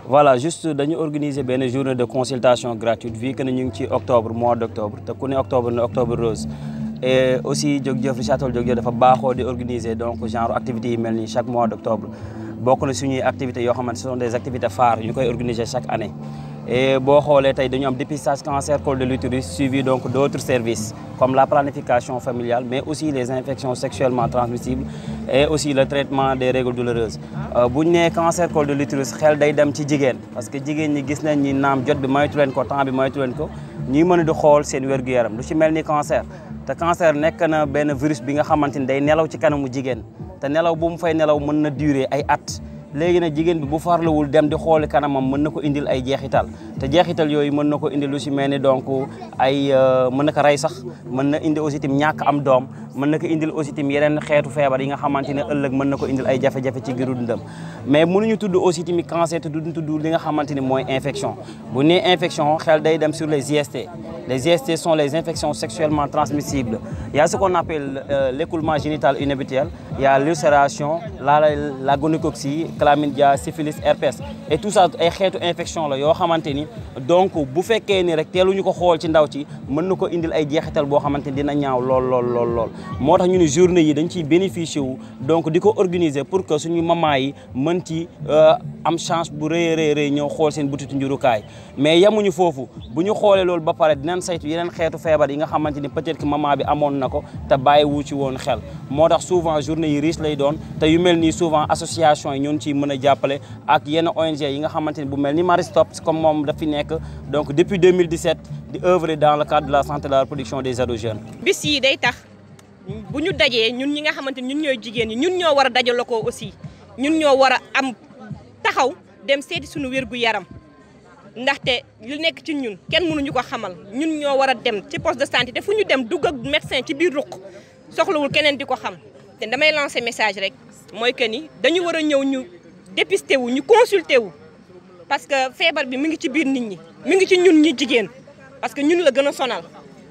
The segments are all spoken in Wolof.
voilà juste dañu organiser benn journée de consultation gratuite vu que ne ñu ngi ci octobre mois d' octobre te ku ne octobre ne octobre rose et aussi Jóg Jëf Richard Toll Jóg Jëf dafa baaxoo di organiser donc genre activités yi mel nii chaque mois d' octobre bokk na suñuy activités yoo xamante ce sont des activités phares ñu koy organiser chaque année et boo xoolee tey dañu am dépistage cancer col de l'utérus suivi donc d' autres services comme la planification familiale mais aussi les infections sexuellement transmissibles et aussi le traitement des règles douloureuses bu ñu nee cancer col de l'utérus xel day dem ci jigéen parce que jigéen ñi gis nañ ni naam jot bi moytu leen ko temps bi moytu leen ko ñuy mën a di xool seen wér-gu-yaram lu ci mel ni cancer te cancer nekk na benn virus bi nga xamante ni day nelaw ci kanamu jigéen te nelaw bu mu fay nelaw mën na durer ay at léegi nag jigéen bi bu farluwul dem di xooli kanamam mën na ko indil ay jeexital te jeexital yooyu mën na ko indil lu si mel ni donc ay mën na ko rey sax mën na indi aussi tim ñàkk am doom mën na ko indil aussi tim yeneen xeetu feebar yi nga xamante ne ëllëg mën na ko indil ay jafe-jafe ci giru dundam mais mënuñu tudd aussi tamit cancer te duñ tudd li nga xamante ni mooy infection bu nee infection xel day dem sur les IST les IST sont les infections sexuellement transmissibles il y a ce qu'on appelle euh, l'écoulement génital inhabituel il y a l'ulcération la la gonococcie chlamydia syphilis herpès et tout ça ay xeetu infection la yoo xamante ni donc bu fekkee ni rek teeluñu ko xool ci ndaw ci mën na ko indil ay jeexital boo xamante ni dina ñaaw lool lool lool lool moo tax ñu ne journée yi dañ ciy bénéficier wu donc di ko organiser pour que suñu maman yi mën ci am chance bu rëy a rëy rëy ñëw xool seen butitu njurukaay mais yamuñu foofu bu ñu xoolee loolu ba pare dinañ saytu yeneen xeetu feebar yi nga xamante ni peut-être que maman bi amoon na ko te bàyyi wu ci woon xel moo tax souvent journée yi riche lay doon te yu mel nii souvent association yi ñun ciy mën a jàppale ak yenn ONG yi nga xamante ni bu mel ni Maristop comme moom daf fi nekk donc depuis 2017 di œuvrer dans le cadre de la santé de la reproduction des ados jeunes. bis yi day tax bu ñu dajee ñun ñi nga xamante ni ñun ñooy jigéen ñi ñun ñoo war a dajaloo ko aussi ñun ñoo war a am taxaw dem seeti suñu wér gu yaram ndaxte lu nekk ci ñun kenn mënuñu ko xamal ñun ñoo war a dem ci poste de santé te fu ñu dem dugg ak médecin ci biir ruq soxlawul keneen di ko xam te damay lancer message rek mooy que ni dañu war a ñëw ñu dépister wu ñu consulter wu parce que feebar bi mi ngi ci biir nit ñi mi ngi ci ñun ñi jigéen parce que ñun la gën a sonal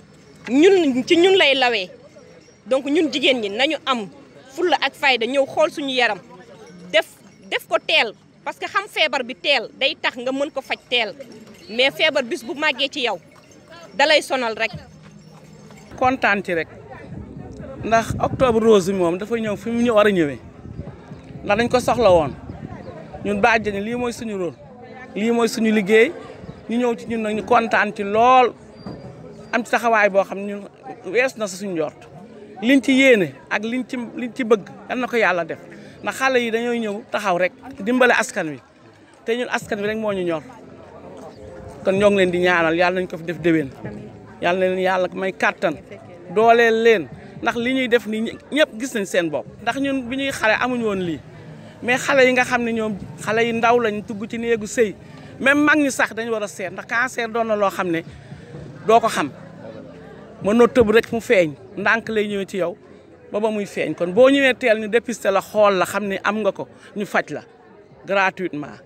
ñun ci ñun lay lawee donc ñun jigéen ñi nañu am fulla ak fayda ñëw xool suñu yaram def def ko teel parce que xam feebar bi teel day tax nga mën ko faj teel mais feebar bis bu màggee ci yow dalay sonal rek. kontaan ci rek ndax octobre rose bi moom dafa ñëw fi mu ñu war a ñëwee ndax dañ ko soxla woon ñun bàjjeni lii mooy suñu rôle lii mooy suñu liggéey ñu ñëw ci ñun nag ñu kontaan ci lool am ci taxawaay boo xam ñun wees na sa suñu njort liñ ci yéene ak liñ ci liñ ci bëgg yal na ko yàlla def ndax xale yi dañoo ñëw taxaw rek dimbale askan wi te ñun askan wi rek moo ñu ñor kon ñoo ngi leen di ñaanal yàlla nañ ko fi def déwén yàlla na leen yàlla may kàttan dooleel leen ndax li ñuy def nii ñëpp gis nañ seen bopp ndax ñun bi ñuy xale amuñu woon lii mais xale yi nga xam ne ñoom xale yi ndaw lañ tugg ci néegu sëy même mag ñi sax dañu war a seet ndax cancer doon na loo xam ne doo ko xam mënoo tëb rek mu feeñ ndànk lay ñëwee ci yow ba ba muy feeñ kon boo ñëwee teel ñu dépister la xool la xam ne am nga ko ñu faj la gratuitement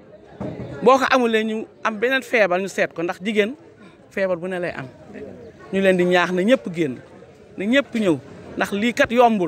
boo ko amulee ñu am beneen feebar ñu seet ko ndax jigéen feebar bu ne lay am ñu leen di ñaax na ñëpp génn na ñëpp ñëw ndax lii kat yombul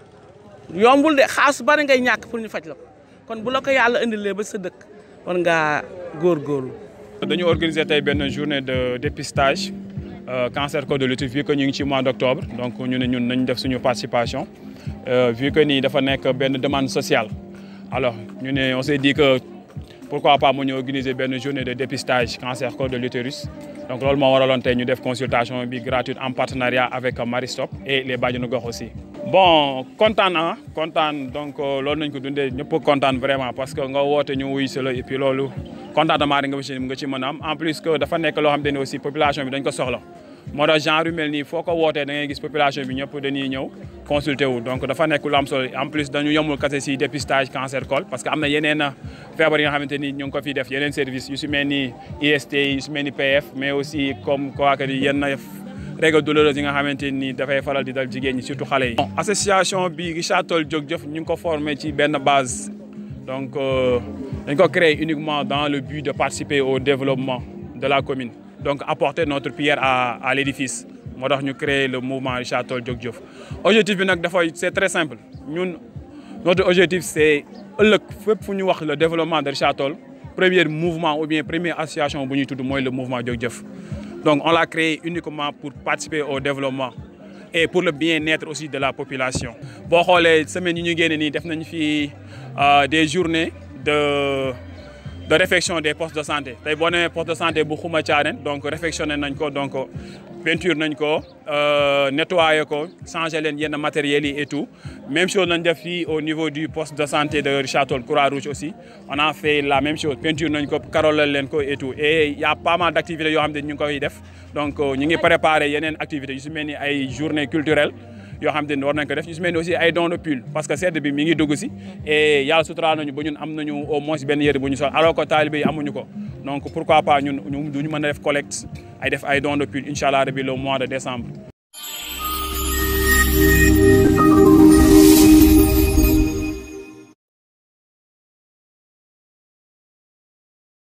yombul de xaalis bari ngay ñàkk pour ñu faj la ko kon bu la ko yàlla indilee ba sa dëkk war ngaa góorgóorlu. dañu organiser tey benn journée de dépistage cancer col de l'utérus vu que ñu ngi ci mois d' octobre donc ñu ne ñun nañ def suñu participation vu que nii dafa nekk benn demande sociale alors ñu ne on s' est dit que pourquoi pas mu ñu organiser benn journée de dépistage cancer col de l'utérus donc loolu moo waraloon tey ñu def consultation bi gratuite en partenariat avec Maristop et les bàjjenu gox aussi. bon kontaan ah kontaan donc loolu nañ ko dundee ñëpp kontaan vraiment parce que nga woote ñu wuy si la et puis loolu contentement rek nga ci nga ci mën a am en plus que dafa nekk loo xam te ne aussi population bi dañ ko soxla moo tax genre yu mel nii foo ko wootee da ngay gis population bi ñëpp dañuy ñëw consulter wu donc dafa nekk lu am solo en plus dañu yomul kase si dépistage cancer col parce que am na yeneen feebar yi nga xamante ni ñu ngi ko fiy def yeneen service yu si mel ni IST yu si mel ni PF mais aussi comme quoi que yenn règles douloureuses yi nga xamante ni dafay faral di dal jigéen ñi surtout xale yi. association bi Richard Toll Jóg Jëf ñu ngi ko formé ci benn base donc dañ ko créé uniquement dans le but de participer au développement de la commune donc apporter notre pierre à à l'édifice moo tax ñu créé le mouvement Richard Toll Jóg Jëf objectif bi nag dafay c'est très simple ñun notre objectif c'est ëllëg fépp fu ñu wax le développement de Richard Toll premier mouvement ou bien première association bu ñuy tudd mooy le mouvement Jóg Jëf donc on l'a créé uniquement pour participer au développement et pour le bien-être aussi de la population. boo xoolee semaine yi ñu génne nii def nañ fi des journées de de réfection des postes de santé tey boo demee poste de santé bu Xuma Thiarène donc réfectionné nañ ko donc peinture nañ ko nettoyé ko changé leen yenn matériels yi et tout même chose nañ def fii au niveau du poste de santé de Richard Toll Croix-Rouge aussi on a fait la même chose peinture nañ ko karolal leen ko et tout et y a pas mal d' activités yoo xam ne ñu ngi koy def donc ñu ngi préparé yeneen activités yu si mel ni ay journée culturelle yoo xam ne war nañ ko def yu si mel ni aussi ay dons de pull parce que sedd bi mi ngi dugg si et yàlla suturaal nañu ba ñun am nañu au moins benn yëre bu ñu sol alors que talibé yi amuñu ko donc pourquoi pas ñun ñu duñu mën a def collecte ay def ay dons de pull incha allah rabi le mois de décembre